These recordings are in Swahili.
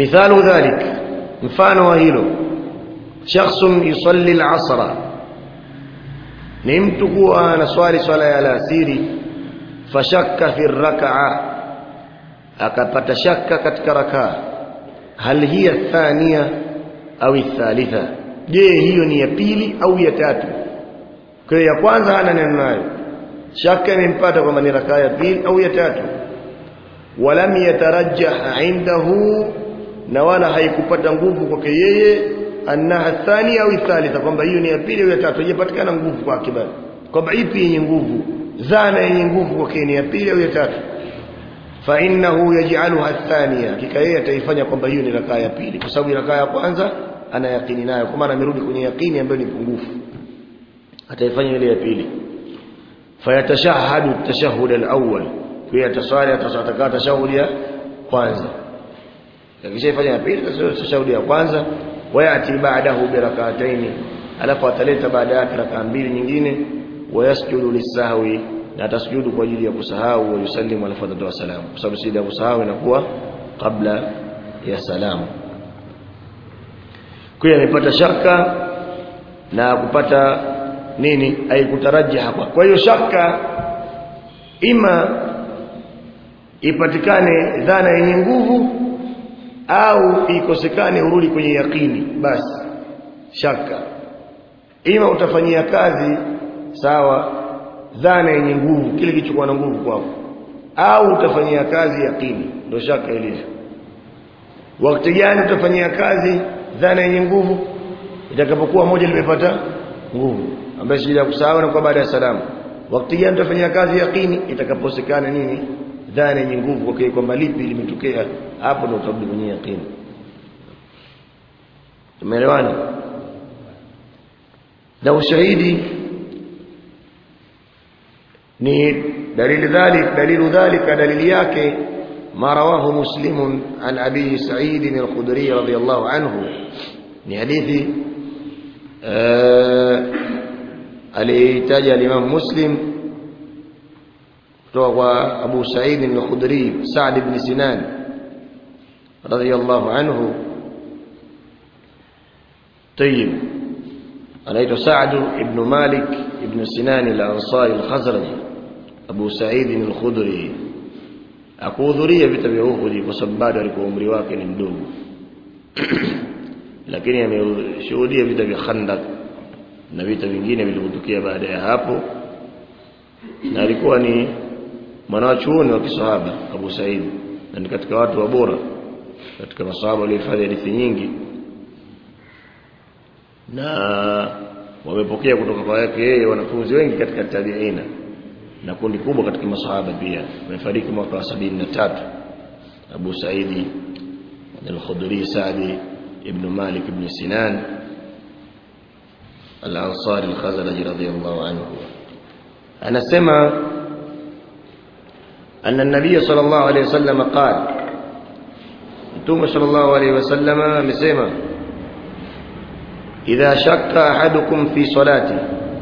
mithalu dhalik mfano wa hilo shakhsun yusalli al-asra ni mtu kuwa anaswali swala ya alasiri fashakka fi rak'a akapata shaka katika rakaa hal hiya thania au thalitha je hiyo ni ya pili au ya tatu kwa hiyo ya kwanza hana neno nayo shaka imempata kwamba ni rakaa ya pili au ya tatu walam yatarajjah indahu na wala haikupata nguvu kwake yeye annaha thania au thalitha kwamba hiyo ni ya pili au ya tatu haijapatikana nguvu kwake bali kwamba ipi yenye nguvu dhana yenye nguvu kwake ni ya pili au ya tatu fa innahu yaj'aluha athaniya kika yeye ataifanya kwamba hiyo ni rakaa ya pili kwa sababu rakaa ya kwanza ana yakini nayo kwa maana amerudi kwenye yakini ambayo ni pungufu ataifanya ile ya pili fayatashahadu tashahhud al-awwal kwa ataswali atasataka tashahudi ya kwanza akishaifanya ya pili tashahudi ya kwanza wayati ba'dahu bi rak'ataini alafu ataleta baada yake rakaa mbili nyingine wayasjudu lisahwi na atasujudu kwa ajili ya kusahau wa yusallimu alafu atatoa salamu kwa sababu sida ya kusahau inakuwa kabla ya salamu kwa hiyo amepata shaka na kupata nini haikutarajiha hapa kwa hiyo shaka ima ipatikane dhana yenye nguvu au ikosekane urudi kwenye yakini basi shaka ima utafanyia kazi sawa dhana yenye nguvu kile kilichokuwa na nguvu kwako au utafanyia kazi yakini ndio shaka ilivyo wakati gani utafanyia kazi dhana yenye nguvu itakapokuwa moja limepata nguvu ambayo shida ya kusahau na kwa baada ya salamu wakati gani utafanyia kazi yakini itakaposekana nini dhana yenye nguvu kwa kwamba lipi limetokea hapo ndio utarudi kwenye yakini tumeelewana na ushahidi ni dalili dhalik dalilu dhalika dalili yake ما رواه مسلم عن أبي سعيد الخدري رضي الله عنه ni hadithi aliitaja Imam Muslim kutoka kwa Abu Sa'id al-Khudri Sa'd ibn Sinan radiyallahu anhu طيب anaitwa Sa'd ibn Malik ibn Sinan al-Ansari al-Khazraji Abu Sa'id al-Khudri akuhudhuria vita vya Uhud kwa sababu bado alikuwa umri wake ni mdogo lakini ameshuhudia vita vya Khandaq na vita vingine vilivyotokea baada ya hapo na alikuwa ni mwanachuoni wa kisahaba Abu Said na ni katika watu wa bora katika masahaba waliohifadhi hadithi nyingi na wamepokea kutoka kwa yake yeye wanafunzi wengi katika tabiina na kundi kubwa katika masahaba pia amefariki mwaka wa 73 Abu Saidi al-Khudri Sa'di ibn Malik ibn Sinan al-Ansari al-Khazraj radiyallahu anhu anasema أن النبي صلى الله عليه وسلم قال ثم صلى الله عليه وسلم مسيما إذا شك أحدكم في صلاته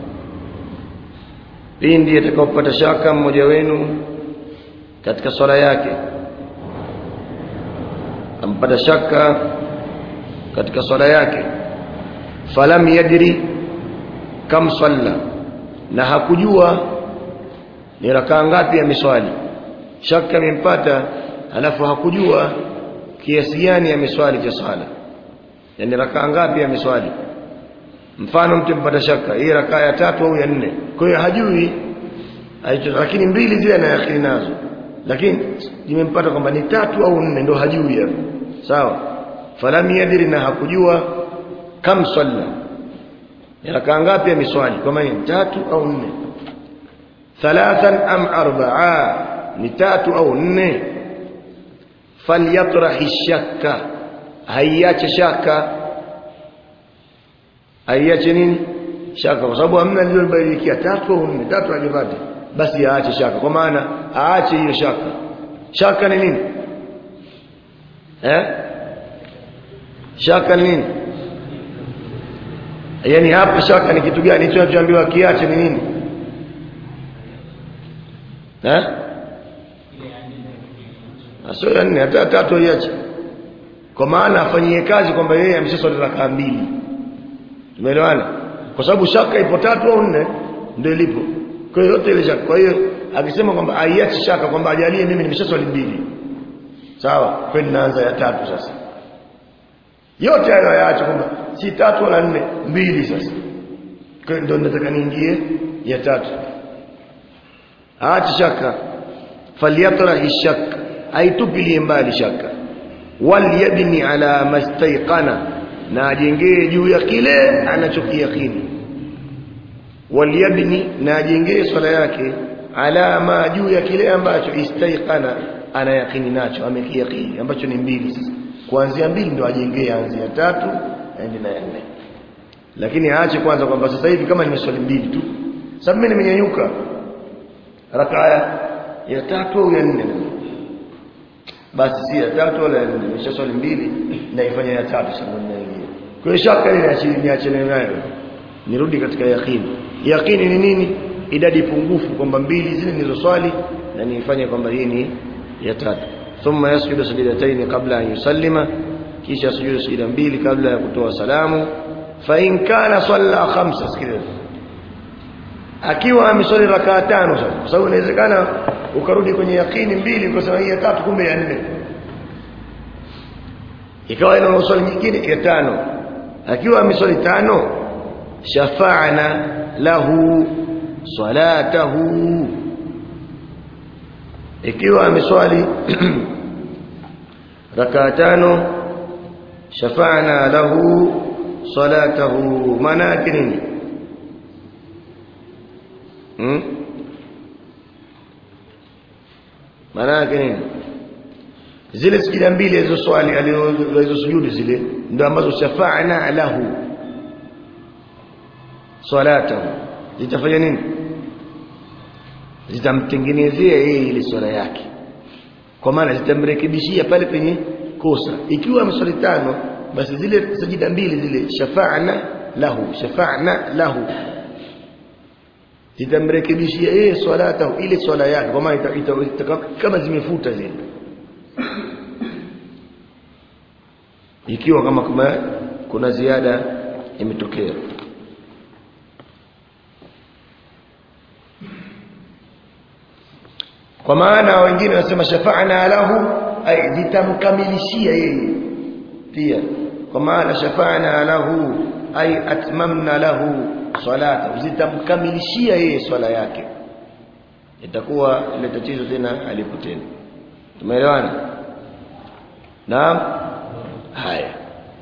pindi atakapopata shaka mmoja wenu katika swala yake ampata shaka katika swala yake falam yadri kam salla na hakujua ni rakaa ngapi ameswali shaka imempata alafu hakujua kiasi gani ameswali cha swala yani rakaa ngapi ameswali mfano mtu mpata shaka hii rakaa ya tatu au ya nne kwa hiyo hajui aicho lakini mbili zile na yakini nazo lakini imempata kwamba ni tatu au nne ndo hajui hapo sawa falam yadri na hakujua kam salla ni rakaa ngapi ameswali kama ni tatu au nne thalathan am arba'a ni tatu au nne falyatrahi shakka haiache shaka aiache nini shaka kwa sababu hamna lililobadilikia tatu au nne tatu hajapata basi aache shaka kwa maana aache hiyo shaka shaka ni nini eh shaka ni nini yani hapa shaka ni kitu gani hicho tunachoambiwa kiache ni nini eh sio ya nne hata tatu iache kwa maana afanyie kazi kwamba yeye ameshaswali rakaa mbili umeelewana kwa sababu shaka ipo tatu au nne ndio ilipo kwa hiyo yote ile shaka kwa hiyo akisema kwamba aiache shaka kwamba ajalie mimi nimeshaswali mbili sawa kwa naanza ya tatu sasa yote hayo yaache kwamba si tatu wala nne mbili sasa kwa hiyo ndio nataka niingie ya tatu aache shaka falyatrahi shak aitupilie mbali shaka walyabni ala mastaiqana na ajengee juu ya kile anachokiyakini walyabni na ajengee swala yake ala ma juu ya kile ambacho istaiqana ana yakini nacho amekiyakini ambacho ni mbili sasa kuanzia mbili ndo ajengee anzia tatu aende na nne lakini aache kwanza kwamba sasa hivi kama nimeswali mbili tu sababu mimi nimenyanyuka rakaa ya tatu au ya nne basi si ya tatu wala ya nne nimeshaswali mbili naifanya ya tatu sasa ninaingia kwa hiyo shaka ile niachane nayo nirudi katika yaqini yaqini ni nini idadi pungufu kwamba mbili zile nilizoswali na niifanye kwamba hii ni ya tatu thumma yasjudu sajdatayn qabla an yusallima kisha sujudu sajda mbili kabla ya kutoa salamu fa in kana salla khamsa sikiliza akiwa ameswali rakaa tano sasa kwa sababu inawezekana ukarudi kwenye yakini mbili ukasema hii ya tatu kumbe ya nne ikawa ina swali nyingine ya tano akiwa ameswali tano shafa'na lahu salatahu ikiwa ameswali rakaa tano shafa'na lahu salatahu maana yake nini hmm? maana yake nini zile sijida mbili hizo swali alizosujudu zile ndio ambazo shafa'na lahu salatahu zitafanya nini zitamtengenezea yeye ile swala yake kwa maana zitamrekebishia pale penye kosa ikiwa ameswali tano basi zile sajida mbili zile shafa'na lahu shafa'na lahu zitamrekebishia yeye swalatahu ile swala yake kwa maana kama zimefuta zile ikiwa kama kuna, kuna ziada imetokea kwa maana wengine wanasema shafa'na lahu ay zitamkamilishia yeye pia kwa maana shafa'na lahu ay atmamna lahu salata zitamkamilishia yeye swala yake itakuwa ile tatizo tena alipo tena tumeelewana naam haya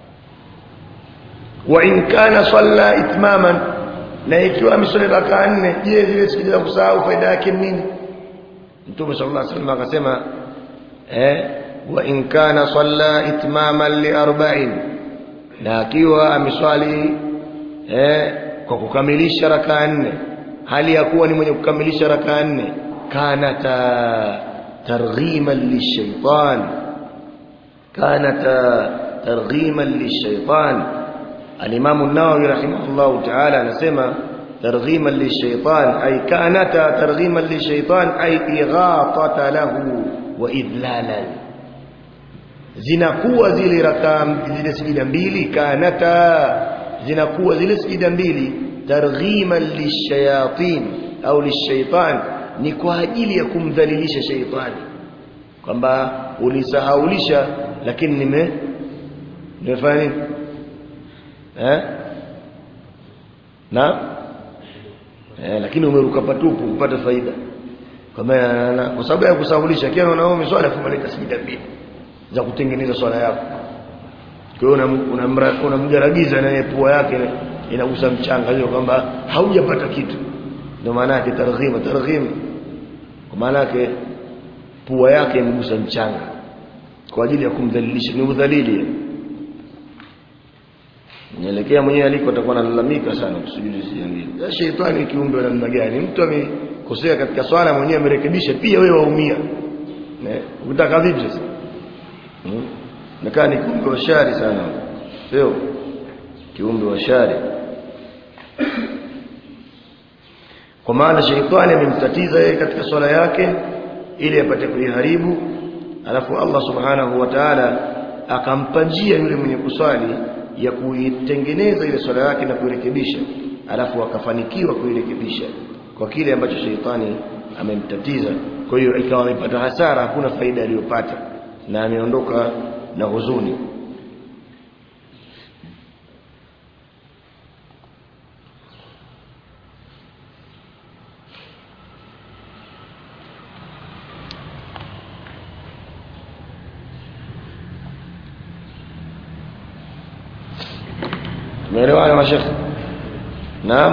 wa in kana salla itmaman na ikiwa ameswali rakaa nne je zile sikiliza kusahau faida yake nini Mtume sallallahu alaihi wasallam akasema eh wa in kana salla itmaman li arba'in na akiwa ameswali eh kwa kukamilisha rakaa nne hali ya kuwa ni mwenye kukamilisha rakaa nne kanata targhiman lishaitan kanata targhiman lishaitan al-Imam an-Nawawi rahimahullah ta'ala anasema ترغيما للشيطان أي كانتا ترغيما للشيطان أي إغاطة له وإذلالا zinakuwa zile rakaa zile sijida mbili kanata zinakuwa zile sijida mbili targhiman lishayatin au lishaitan ni kwa ajili ya kumdhalilisha shaitani kwamba ulisahaulisha lakini nime nimefanya nini eh na eh, lakini umeruka patupu kupata faida kwa maana kwa sababu ya kusahulisha kile unaona umeswali kumaleta sijida mbili za kutengeneza swala yako kwa hiyo unamgaragiza na pua yake inagusa mchanga hiyo kwamba haujapata kitu ndio maana yake targhima targhim kwa maana yake pua yake imegusa mchanga kwa ajili ya kumdhalilisha ni udhalili Nielekea mwenyewe aliko atakuwa analalamika sana kusujudu sijangine. Ya shetani kiumbe wa namna gani? Mtu amekosea katika swala mwenyewe amerekebisha pia wewe waumia. Ne? Unataka vipi sasa? Hmm? Nakaa ni kiumbe wa shari sana. Sio? Kiumbe wa shari. Kwa maana shetani amemtatiza yeye katika swala yake ili apate kuiharibu alafu Allah subhanahu wa ta'ala akampa njia yule mwenye kuswali ya kuitengeneza ile swala yake na kuirekebisha alafu akafanikiwa kuirekebisha kwa kile ambacho sheitani amemtatiza kwa hiyo ikawa amepata hasara hakuna faida aliyopata na ameondoka na huzuni Umeelewana mashekhe? Naam.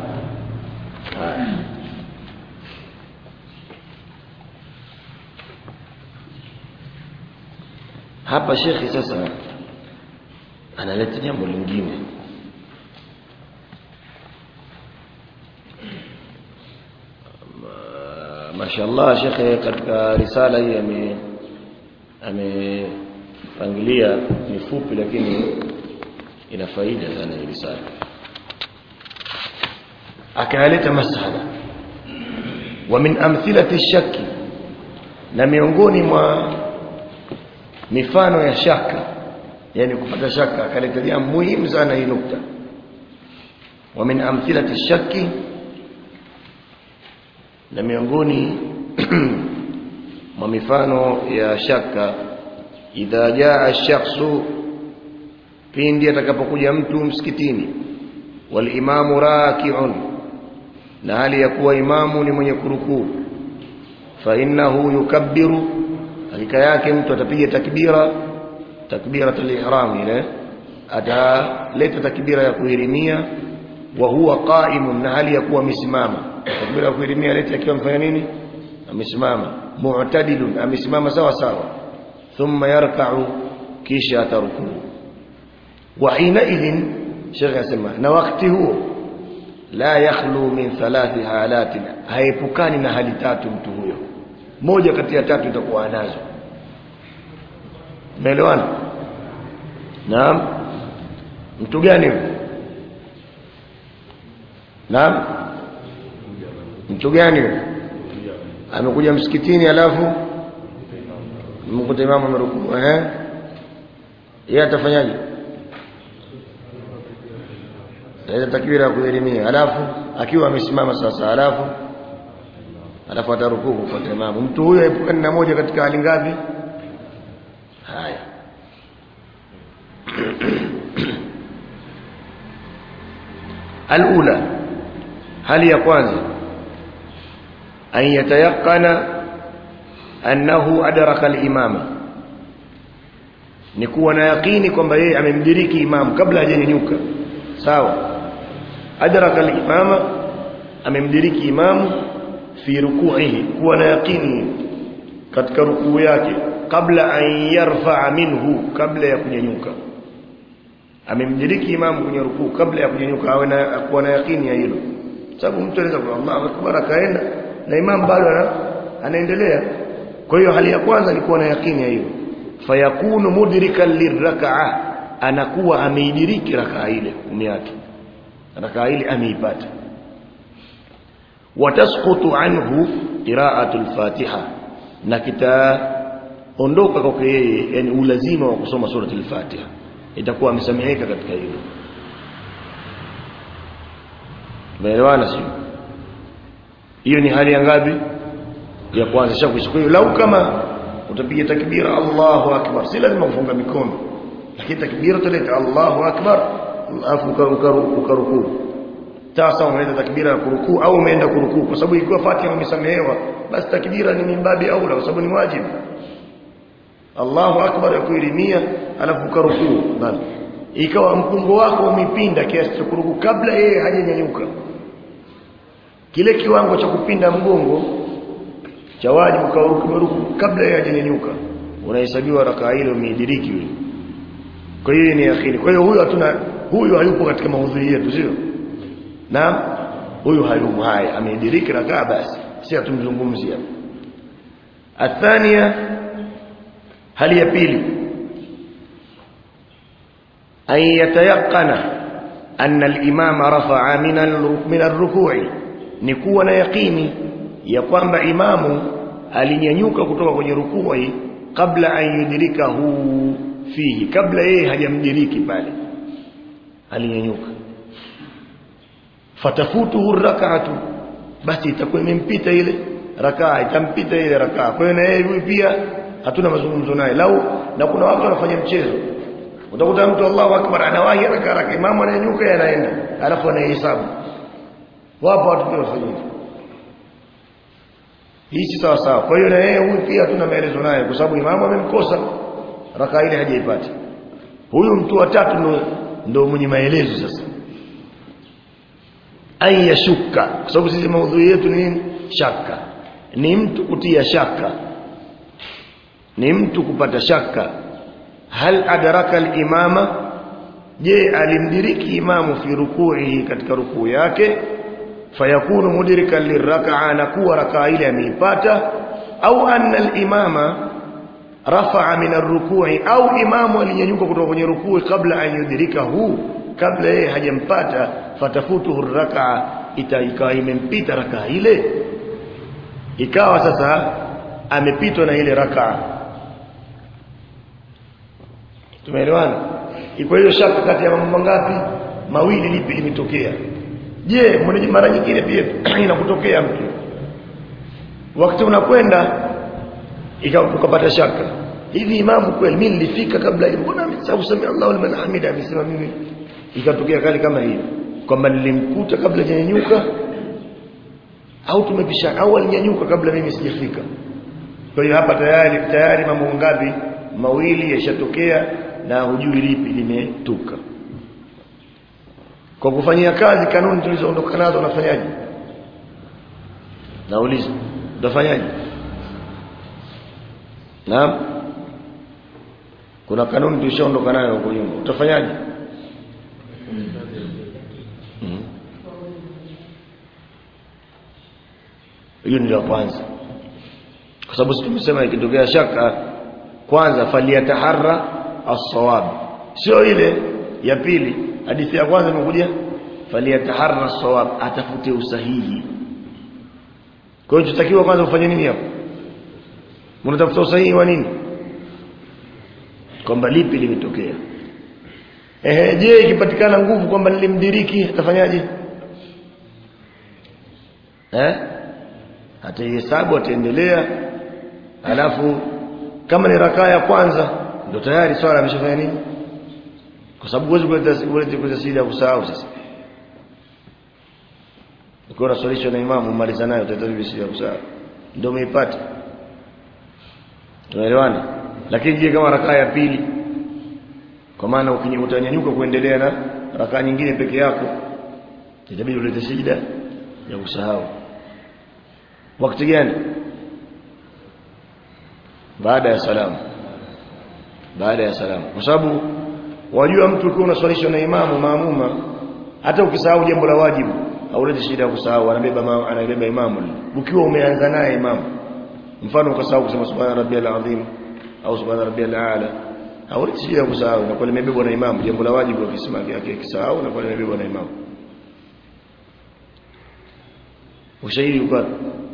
Hapa shekhi sasa analeta jambo lingine. Mashallah shekhe katika risala hii ame amepangilia ni fupi lakini ina faida sana hii risala akaleta masala wa min amthilati shaki na miongoni mwa mifano ya shaka yani kupata shaka akaleta jambo muhimu sana hii nukta wa min amthilati shaki na miongoni mwa mifano ya shaka idha jaa shakhsu pindi atakapokuja mtu msikitini wal imamu raki'un na hali ya kuwa imamu ni mwenye kurukuu fa innahu yukabbiru hakika yake mtu atapiga takbira takbiratul ihram ile ataleta takbira ya kuhirimia wa huwa qa'imun na hali ya kuwa amesimama takbira ya kuhirimia leta akiwa mfanya nini amesimama mu'tadilun amesimama sawa sawa thumma yarka'u kisha atarukuu وحينئذ شيخ يسمى na wakati huo la yakhlu min thalathi halatin haepukani na hali tatu mtu huyo moja kati ya tatu itakuwa nazo umeelewana naam mtu gani huyo naam mtu gani huyo amekuja msikitini alafu mkuta imamu amerukuu eh yeye atafanyaje ile takbira ya kuelimia alafu akiwa amesimama sasa alafu alafu atarukuu kufuata imamu mtu huyo aepukani na moja katika hali ngapi haya alula hali ya kwanza an yatayaqana annahu adraka al-imama ni kuwa na yaqini kwamba yeye amemdiriki imamu kabla hajanyanyuka sawa adraka al-imama amemdiriki imamu fi ruku'ihi kuwa na yaqini katika rukuu yake kabla an yarfa'a minhu kabla ya kunyanyuka amemdiriki imamu kwenye rukuu kabla ya kunyanyuka awe na kuwa na yaqini ya hilo sababu mtu anaweza kwa Allahu akbar akaenda na imamu bado anaendelea kwa hiyo hali ya kwanza ni kuwa na yaqini ya hilo fayakunu mudrikan lirrak'a anakuwa ameidiriki rakaa ile kumi yake rakaa ile ameipata watasqutu anhu qira'atu al-fatiha na kitaondoka kwake yeye yani ulazima wa kusoma sura al-fatiha itakuwa amesameheka katika hilo Umeelewana sio? Hiyo ni hali ya ngapi? Ya kwanza shakwisha. Kwa hiyo lau kama utapiga takbira Allahu akbar, si lazima kufunga mikono. Lakini takbira utaleta Allahu akbar, alafu ukarukuu. Sasa umeleta takbira ya kurukuu au umeenda kurukuu kwa sababu ikiwa Fatiha umesamehewa, basi takbira ni mimbabi aula kwa sababu ni wajibu. Allahu akbar ya kuilimia alafu ukarukuu. Bali ikawa mpungo wako umepinda kiasi cha kurukuu kabla yeye hajanyanyuka kile kiwango cha kupinda mgongo cha wajibu kauruku kabla yeye hajanyanyuka unahesabiwa rakaa ile umeidiriki yule kwa hiyo ni yakini kwa hiyo huyu hatuna huyu hayupo katika maudhui yetu sio na huyu hayumo haya ameidiriki rakaa basi si hatumzungumzia athania hali ya pili أن يتيقن أن الإمام رفع من من الركوع نكون يقيني يقوم إمام alinyanyuka kutoka kwenye rukui kabla an yudrikahu fihi kabla yeye hajamdiriki pale alinyanyuka fatafutuhu rak'atu basi itakuwa imempita ile rakaa itampita ile rakaa kwa hiyo na yeye huyu pia hatuna mazungumzo naye lau na kuna watu wanafanya mchezo utakuta mtu Allahu akbar anawahi rakaa raka imamu ananyanyuka anaenda alafu anahesabu wapo watu pia wafanya hivyo hii si sawa sawa kwa hiyo na yeye huyu pia hatuna maelezo naye kwa sababu imamu amemkosa rakaa ile hajaipata huyu mtu wa tatu ndo, ndo mwenye maelezo sasa an yashuka kwa sababu sisi maudhui yetu ni nini shaka ni mtu kutia shaka ni mtu kupata shaka hal adraka al-imama je alimdiriki imamu fi ruku'ihi katika rukuu yake fayakunu mudrikan liraka'a na kuwa rakaa ile ameipata au anna al-imama rafa'a min ar-ruku'i au imamu alinyanyuka kutoka kwenye rukuu kabla an yudrikahu kabla yeye hajampata fatafutuhu ar-raka'a ikawa imempita rakaa ile ikawa sasa amepitwa na ile rakaa tumeelewana iko hiyo shaka kati ya mambo mangapi mawili lipi limetokea je mara nyingine pia inakutokea mtu wakati unakwenda ukapata shaka hivi imamu kweli mimi nilifika kabla mbona msahau sami Allahu liman hamida amesema mimi ikatokea kali kama hiyo kwamba nilimkuta kabla hajanyanyuka au tumepisha au alinyanyuka kabla mimi sijafika kwa hiyo hapa tayari tayari mambo ngapi mawili yashatokea na hujui lipi limetuka kwa kufanyia kazi kanuni tulizoondoka nazo unafanyaje nauliza utafanyaje naam kuna kanuni tulishaondoka nayo huko nyuma utafanyaje hiyo ndio kwanza kwa sababu tumesema ikitokea shaka kwanza faliyataharra as-sawab sio ile ya pili hadithi ya kwanza imekuja faliyataharra as-sawab atafute usahihi kwa hiyo tutakiwa kwanza ufanye nini hapo mnatafuta usahihi wa nini kwamba lipi limetokea ehe je ikipatikana nguvu kwamba nilimdiriki atafanyaje eh ataihesabu ataendelea alafu kama ni rakaa ya kwanza ndio tayari swala ameshafanya nini kwa sababu huwezi kuleta kuleta siri ya kusahau sasa ukiwa unaswalishwa na imamu umaliza nayo utahitaji siri ya kusahau ndio umeipata tunaelewana lakini je kama rakaa ya pili kwa maana utanyanyuka kuendelea na rakaa nyingine peke yako itabidi ulete sijida ya kusahau wakati gani baada ya salamu baada ya salamu kwa sababu wajua mtu ukiwa unaswalishwa na imamu maamuma hata ukisahau jambo la wajibu hauleti shida ya kusahau anabeba anabeba imamu ukiwa umeanza naye imamu mfano ukasahau kusema subhana rabbiyal azim au subhana rabbiyal aala hauleti shida ya kusahau inakuwa limebebwa na imamu jambo la wajibu akisema yake akisahau inakuwa limebebwa na imamu ushahidi uko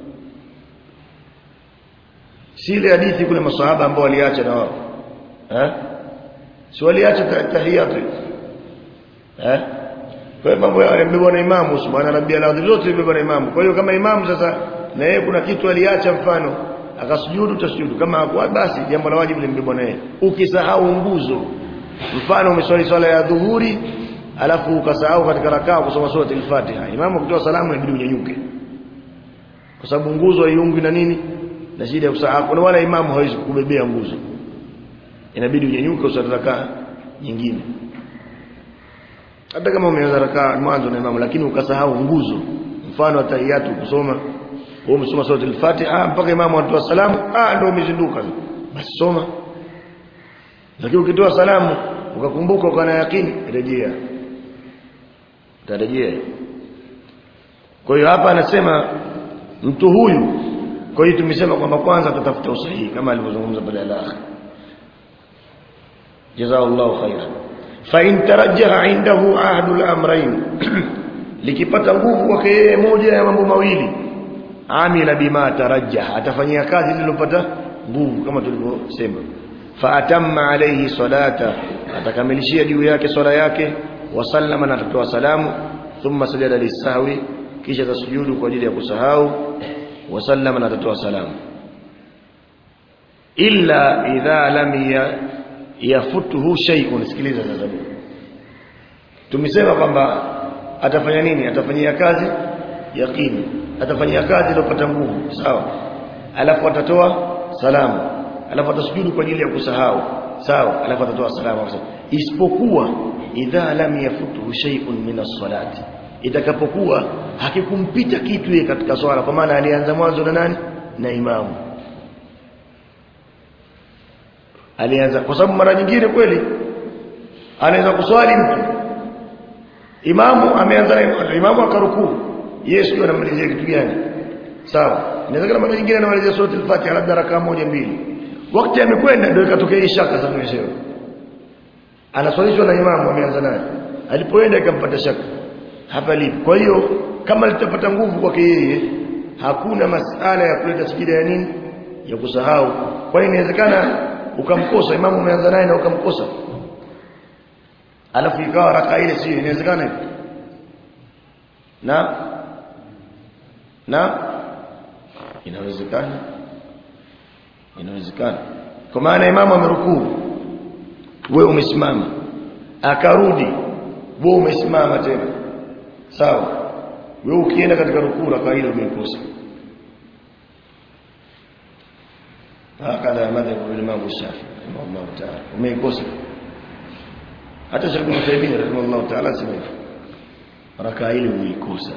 si ile hadithi kule maswahaba ambao waliacha na wao eh si waliacha tahiyatu eh kwa mambo yamebebwa na imamu subhana rabbiyal azim zote zimebebwa na imamu kwa hiyo kama imamu sasa na yeye kuna kitu aliacha mfano akasujudu tasujudu kama hakuwa basi jambo la wajibu limebebwa na yeye ukisahau nguzo mfano umeswali swala ya dhuhuri alafu ukasahau katika rakaa kusoma sura al-Fatiha imamu akitoa salamu inabidi unyanyuke kwa sababu nguzo haiungwi na nini na shida ya kusahau na wala imamu hawezi kubebea nguzo inabidi unyanyuke usali rakaa nyingine hata kama umeanza rakaa mwanzo na imamu lakini ukasahau nguzo mfano atahiyatu kusoma wewe umesoma sura al-Fatiha mpaka imamu atoa salamu ah ndio umezinduka basi soma lakini ukitoa salamu ukakumbuka ukana yakini rejea utarejea kwa hiyo hapa anasema mtu huyu kwa hiyo tumesema kwamba kwanza atatafuta usahihi kama alivyozungumza pale al-akhir jazakallahu khairan fa in tarajjaha indahu ahadul amrayn likipata nguvu kwake yeye moja ya mambo mawili amila bima tarajjaha atafanyia kazi lililopata nguvu kama tulivyosema faatamma alayhi salata atakamilishia juu yake swala yake wasallama na atatoa salamu thumma sajada lisahwi kisha tasujudu kwa ajili ya kusahau wasallama na atatoa salamu illa idha lam ya, yafutuhu shay'un sikiliza sasa tumesema kwamba atafanya nini atafanyia kazi yaqini atafanyia kazi iliyopata nguvu sawa alafu atatoa salamu alafu atasujudu kwa ajili ya kusahau sawa alafu atatoa salamu isipokuwa idha lam yafutuhu shay'un min as-salati itakapokuwa hakikumpita kitu yeye katika swala kwa maana alianza mwanzo na nani na imamu alianza kwa sababu mara nyingine kweli anaweza kuswali mtu imamu ameanza na imamu akarukuu yeye sio anamalizia kitu gani sawa inawezekana mara nyingine anamalizia sura al-Fatiha labda rakaa moja mbili wakati amekwenda ndio ikatokea hii shaka sasa mwenyewe anaswalishwa na imamu ameanza naye alipoenda ikampata shaka hapa lipo kwa hiyo kama litapata nguvu kwake yeye hakuna masala ya kuleta sijida ya nini ya kusahau kwa hiyo inawezekana ukamkosa imamu umeanza naye na ukamkosa alafu ikawa raka ile sio inawezekana hivyo na na inawezekana inawezekana kwa maana imamu amerukuu wewe umesimama akarudi wewe umesimama tena sawa wewe ukienda katika rukuu raka ile umeikosa hakadha madhhabu Imam Shafi rahimahullah ta'ala umeikosa hata Sheikh Ibn Taymiyyah rahimahullah ta'ala sema hivyo raka ile umeikosa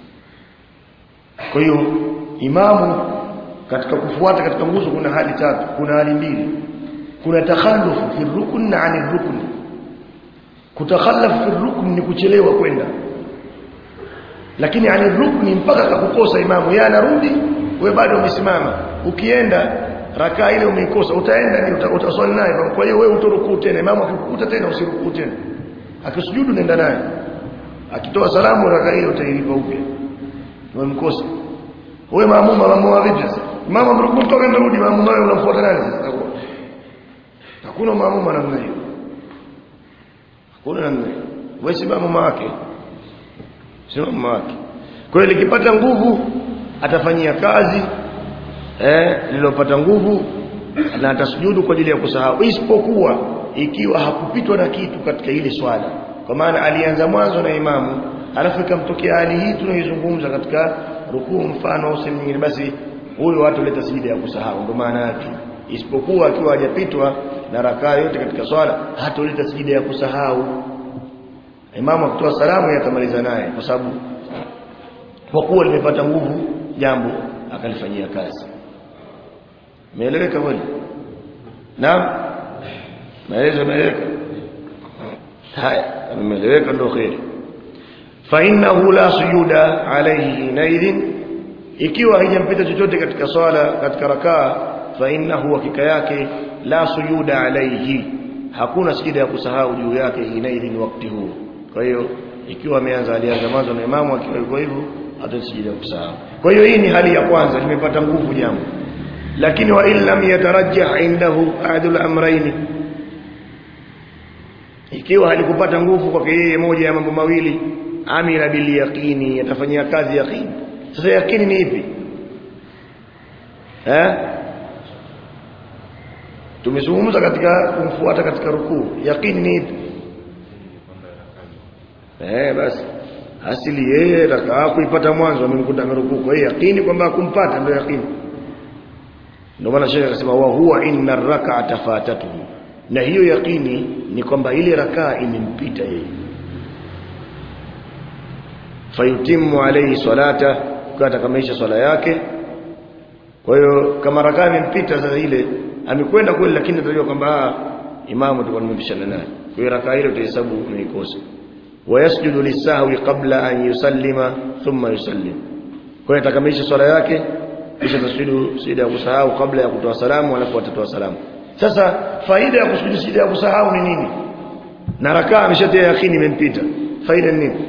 kwa hiyo imamu katika kufuata katika nguzo kuna hali tatu kuna hali mbili kuna takhallufu fi rukn na ani rukn kutakhallafu fi rukn ni kuchelewa kwenda lakini ani rukni mpaka akakukosa imamu yeye anarudi wewe bado umesimama ukienda rakaa ile umeikosa utaenda ni utaswali naye kwa hiyo wewe utorukuu tena imamu akikukuta tena usirukuu tena akisujudu nenda naye akitoa salamu rakaa ile utailipa upya umemkosa wewe maamuma maamuma vipi sasa mama amrukuu toka ndarudi maamuma wewe unamfuata nani sasa hakuna maamuma namna hiyo hakuna namna hiyo wewe si maamuma wake sio mama wake kwa hiyo likipata nguvu atafanyia kazi eh lilopata nguvu na atasujudu kwa ajili ya kusahau isipokuwa ikiwa hakupitwa na kitu katika ile swala kwa maana alianza mwanzo na imamu alafu ikamtokea hali hii tunaizungumza katika rukuu mfano au sehemu nyingine basi huyo watu leta sijida ya kusahau ndio maana yake isipokuwa akiwa hajapitwa na rakaa yote katika swala hatoleta sijida ya kusahau imamu akitoa salamu yatamaliza naye kwa sababu kwa kuwa limepata nguvu jambo akalifanyia kazi Umeeleweka kweli? Naam. Maelezo yameeleweka. Haya, umeeleweka ndio kheri. Fa innahu la sujuda alayhi naidhin ikiwa haijampita chochote katika swala katika rakaa fa innahu hakika yake la sujuda alayhi hakuna sijida ya kusahau juu yake hinaidhin wakati huo kwa hiyo ikiwa ameanza alianza mwanzo na imamu akiwa yuko hivyo atasijida ya kusahau kwa hiyo hii ni hali ya kwanza limepata nguvu jambo lakini wa in lam yatarajjah indahu ahadul amrayn ikiwa halikupata nguvu kwake yeye moja ya mambo mawili amila bil yaqini atafanyia kazi yaqini sasa yaqini ni ipi eh tumezungumza katika kumfuata katika rukuu yaqini ni ipi eh basi asili yeye rakaa kuipata mwanzo amemkuta amerukuu kwa hiyo yaqini kwamba kumpata ndio yaqini ndio maana shekhe akasema wa huwa inna rak'ata fatatuhu na hiyo yaqini ni kwamba ile rakaa imempita yeye fayutimu alayhi salata kwa atakamilisha swala yake kwa hiyo kama rakaa imempita sasa ile amekwenda kweli lakini atajua kwamba imamu tulikuwa tumepishana naye kwa hiyo rakaa ile utahesabu umeikosa wayasjudu lisahwi qabla an yusallima thumma yusallim kwa hiyo atakamilisha swala yake kisha tasujudu sijida ya kusahau kabla ya kutoa salamu alafu atatoa salamu sasa faida ya kusujudu sijida ya kusahau ni nini na rakaa ameshatia yakini imempita faida ni nini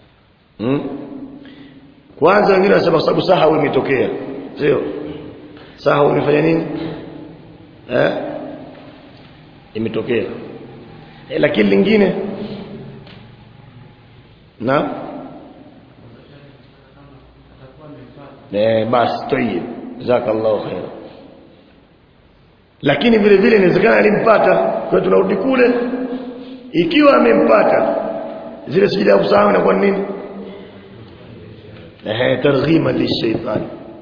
hmm? kwanza wengine wanasema sababu sahau imetokea sio sahau imefanya nini eh imetokea e, lakini lingine na eh basi tayib jazakallahu khair lakini vile vile inawezekana alimpata kwa tunarudi kule ikiwa amempata zile sijida ya kusahau inakuwa nini eh targhima lishaitan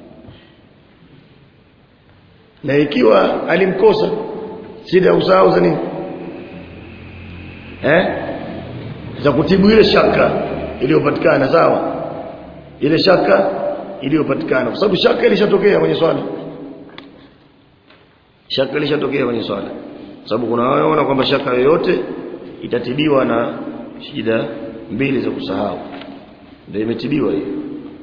na ikiwa alimkosa sijida ya kusahau za nini eh za kutibu ile shaka iliyopatikana sawa ile shaka iliyopatikana kwa sababu shaka ilishatokea kwenye swala shaka ilishatokea kwenye swala sababu kuna wanaona kwamba shaka yoyote itatibiwa na shida mbili za kusahau ndio imetibiwa hiyo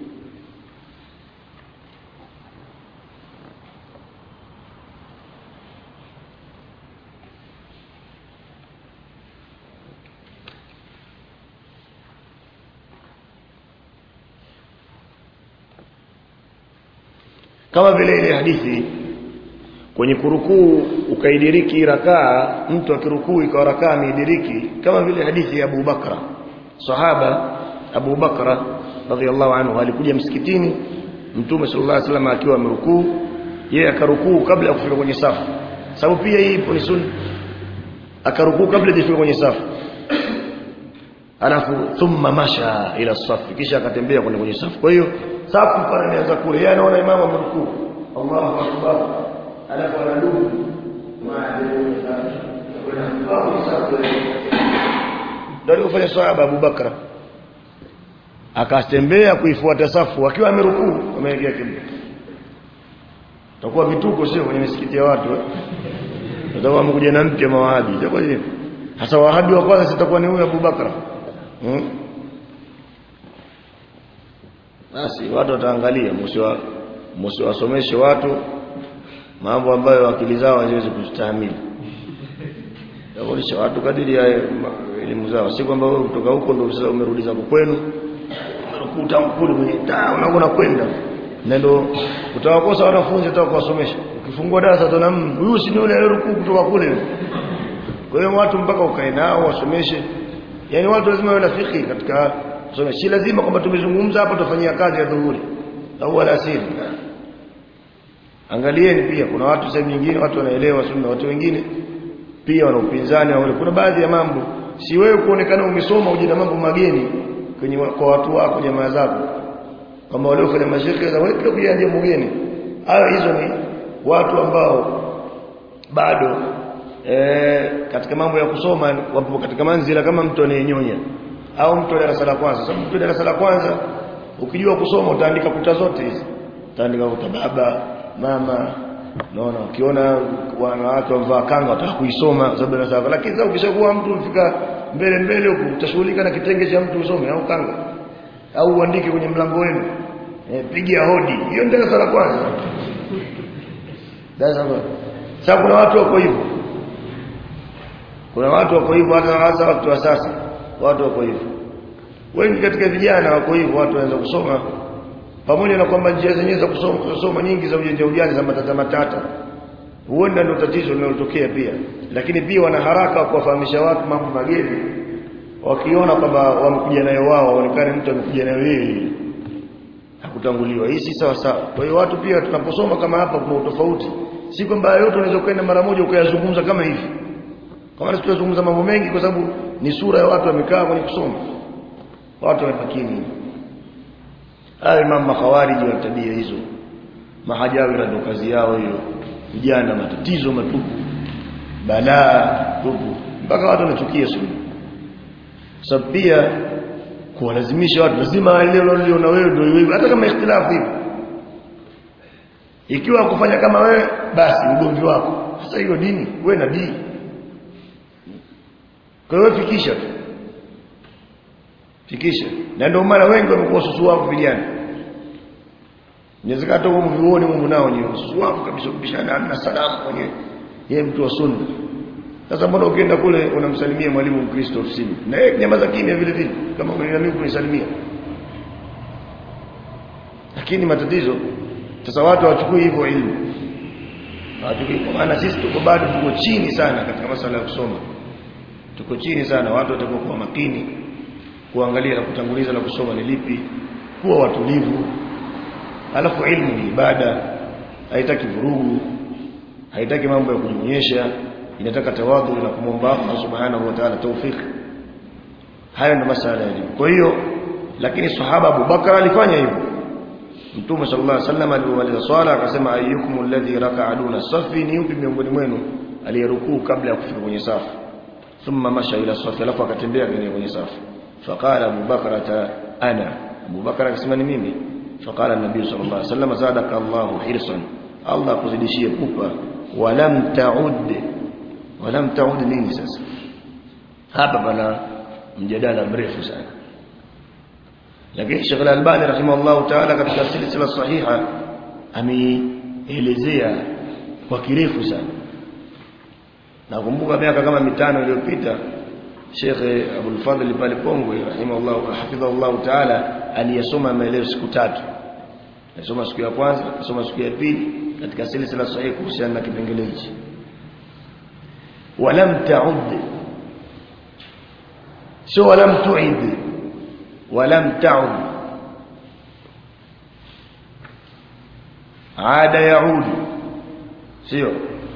kama vile ile hadithi kwenye kurukuu ukaidiriki rakaa mtu akirukuu ikawa rakaa ameidiriki kama vile hadithi ya Abu Bakra sahaba Abu Bakra radhiallahu anhu alikuja msikitini mtume sallallahu alaihi wasallam akiwa amerukuu yeye akarukuu kabla ya kufika kwenye safu sababu pia hii ipo ni sunna akarukuu kabla hajafika kwenye safu alafu thumma masha ila safu kisha akatembea kwenda kwenye safu kwa hiyo safu pale anaanza kule yeye anaona imamu amerukuu Allahu akbar alafu anadumu ndio alifanya sahaba Abu Bakra akatembea kuifuata safu akiwa amerukuu ameingia kibla takuwa vituko sio kwenye misikiti ya watu tutakuwa mkuja na mpya mawahabi itakuwa hivi hasa wahabi wa kwanza sitakuwa ni huyu Abu Bakra hmm? basi watu wataangalia msiwa msiwasomeshe watu mambo ambayo akili zao haziwezi kustahimili Yaonesha watu kadiri ya elimu zao si kwamba wewe kutoka huko ndio sasa umerudi zako kwenu umerukuta mkuli kwenye taa unaona kwenda na ndio utawakosa wanafunzi hata kuwasomesha ukifungua darasa utaona huyu si yule aliyeruku kutoka kule kwa hiyo watu mpaka ukae nao wasomeshe yani watu lazima wawe na fikhi katika kusomesha si lazima kwamba tumezungumza hapa tufanyia kazi ya dhuhuri au alasiri angalieni pia kuna watu sehemu nyingine watu wanaelewa sunna watu wengine pia wana upinzani au kuna baadhi ya mambo si wewe kuonekana umesoma uje na mambo mageni kwenye kwa watu wako jamaa zako kama waliofanya mashirika za wewe pia kuja jambo geni hayo hizo ni watu ambao bado e, katika mambo ya kusoma wapo katika manzila kama mtu anayenyonya au mtu wa darasa la kwanza sababu mtu wa darasa la kwanza ukijua kusoma utaandika kuta zote hizi utaandika kuta baba mama naona ukiona wanawake wamvaa kanga wataka kuisoma sababu na sawa lakini sasa ukishakuwa mtu ufika mbele mbele huko utashughulika na kitenge cha mtu usome au kanga au uandike kwenye mlango wenu e, pigia hodi hiyo ndio darasa la kwanza darasa la sasa kuna watu wako hivyo kuna watu wako hivyo hata hasa watu wa sasa watu wako hivyo wengi katika vijana wako hivyo watu wanaanza kusoma pamoja na kwamba njia zenyewe za kusoma kusoma nyingi za ujanja ujanja za matata matata huenda ndio tatizo linalotokea pia lakini pia wana haraka kuwafahamisha watu mambo mageni wakiona kwamba wamekuja nayo wao waonekane mtu amekuja nayo yeye hakutanguliwa hii si sawa sawa kwa hiyo watu pia tunaposoma kama hapa kuna utofauti si kwamba yote unaweza kwenda mara moja ukayazungumza kama hivi kama sisi tunazungumza mambo mengi kwa sababu ni sura ya watu wamekaa kwenye kusoma watu wamepakini hayo imam makhawariji wa tabia hizo mahajawira ndio kazi yao hiyo vijana matatizo matupu balaa tupu mpaka watu wanachukia sunna sababu pia kuwalazimisha watu lazima waelewe leo na wewe ndio wewe hata kama ikhtilafu hivi ikiwa kufanya kama wewe basi ugomvi wako sasa hiyo dini wewe na dini kwa hiyo fikisha tu fikisha na ndio maana wengi wamekuwa susu wako vijana inawezekana hata huko vioni Mungu nao ni susu wako kabisa kubishana na salamu mwenyewe yeye mtu wa sunna sasa mbona ukienda kule unamsalimia mwalimu Mkristo ofisini na yeye nyamaza kimya vile vile kama mimi kunisalimia lakini matatizo sasa watu hawachukui hivyo ilmu hawachukui kwa maana sisi tuko bado tuko chini sana katika masuala ya kusoma tuko chini sana watu watakuwa kuwa makini kuangalia na kutanguliza na kusoma ni lipi kuwa watulivu alafu ilmu ni ibada haitaki vurugu haitaki mambo ya kujionyesha inataka tawadhu na kumwomba Allah subhanahu wa ta'ala tawfik hayo ndio masala ya elimu kwa hiyo lakini sahaba Abu Bakar alifanya hivyo Mtume sallallahu alaihi wasallam alipomaliza swala akasema ayyukum alladhi raka'a duna safi ni yupi miongoni mwenu aliyerukuu kabla ya kufika kwenye safu thumma masha ila safi alafu akatembea kwenye safu faqala Abu Bakar ana Abu Bakar akasema ni mimi faqala an-nabii sallallahu alaihi wasallam zadaka Allahu hirsan Allah akuzidishie pupa walam ta'ud walam ta'ud nini sasa hapa pana mjadala mrefu sana lakini Sheikh Al-Albani rahimahullah ta'ala katika silsila sahiha ameelezea kwa kirefu sana nakumbuka miaka kama mitano iliyopita Sheikh Abdul Fadhil pale Pongwe rahimahullah hafidhahullah ta'ala aliyesoma maelezo siku tatu alisoma siku ya kwanza alisoma siku ya pili katika silsila sahihi kuhusiana na kipengele hichi walam ta'ud sio walam tu'id walam ta'ud aada yaud sio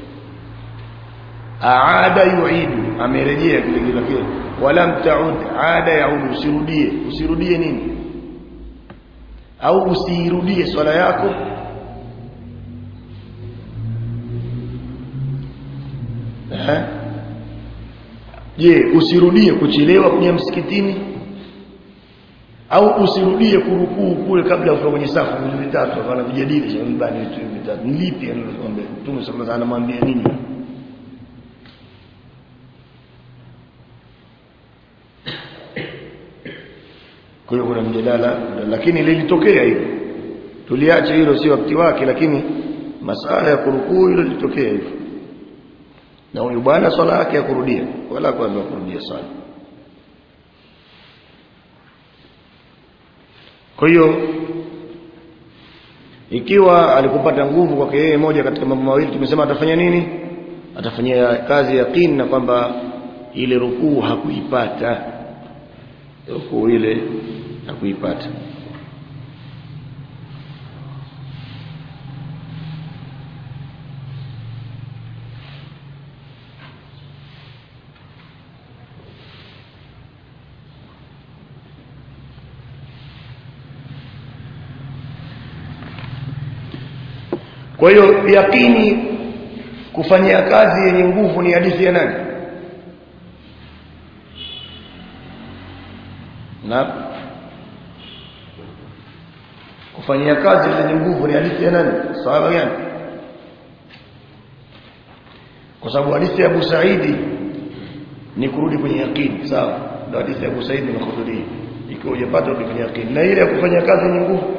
aada yuidu amerejea kile kile walam ta'ud aada yaud usirudie usirudie nini au usirudie swala yako eh je usirudie kuchelewa kuja msikitini au usirudie kurukuu kule kabla ya kwenye safu vitu vitatu kana vijadili cha mbani vitu vitatu ni lipi anamwambia Mtume sallallahu alaihi anamwambia nini kwa hiyo kuna mjadala lakini lilitokea hilo tuliacha hilo sio wakati wake lakini masala ya kurukuu hilo lilitokea hivyo na huyu bwana swala yake ya kurudia wala kwanza kurudia swala kwa hiyo ikiwa alikupata nguvu kwake yeye moja katika mambo mawili tumesema atafanya nini atafanyia kazi yaqeen na kwamba ile rukuu hakuipata rukuu ile hakuipata Kwa hiyo yakini kufanyia kazi yenye nguvu ni hadithi ya nani? Na kufanyia kazi yenye nguvu ni hadithi ya nani? Sahaba gani? Kwa sababu hadithi ya Abu Saidi ni kurudi kwenye yakini, sawa? Ndio hadithi ya Abu Saidi na Khudri. Ikiwa hujapata rudi kwenye yakini. Na ile ya kufanya kazi yenye nguvu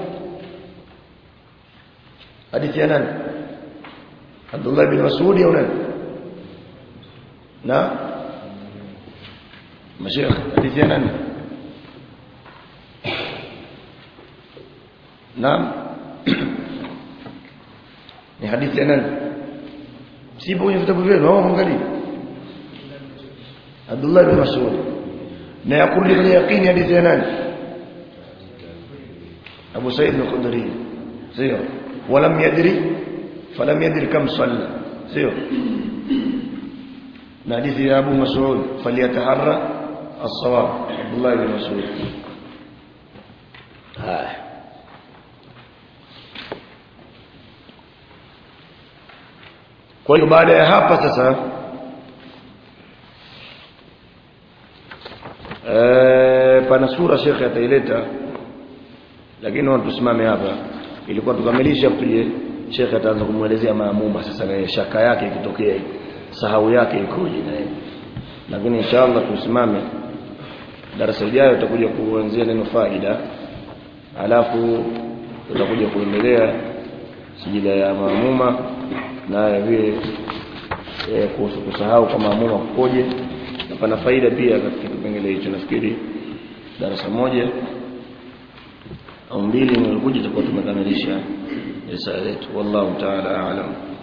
hadithi ya nani Abdullah bin Mas'ud au nani na mashayikh hadithi ya nani naam ni hadithi ya nani sipo kwenye vitabu vyenu au mwangalie Abdullah bin Mas'ud na yakurudi kwenye yaqini hadithi ya nani Abu Sa'id al-Khudri sio ولم يدري فلم يدري كم صلى سيو حديث يا ابو مسعود فليتحرى الصواب عبد الله بن مسعود هاي kwa hiyo baada ya hapa sasa eh pana sura shekhe ataileta lakini tusimame hapa ilikuwa tukamilisha tuje shekhe ataanza kumwelezea maamuma sasa na shaka yake ikitokea sahau yake ikoje na yeye lakini inshallah tusimame darasa lijalo tutakuja kuanzia neno faida alafu tutakuja kuendelea sijida ya maamuma na vile e, kuhusu kusahau kwa maamuma kukoje na pana faida pia katika kipengele hicho nafikiri darasa moja au mbili nilikuja tutakuwa tumekamilisha risala yetu wallahu ta'ala a'lam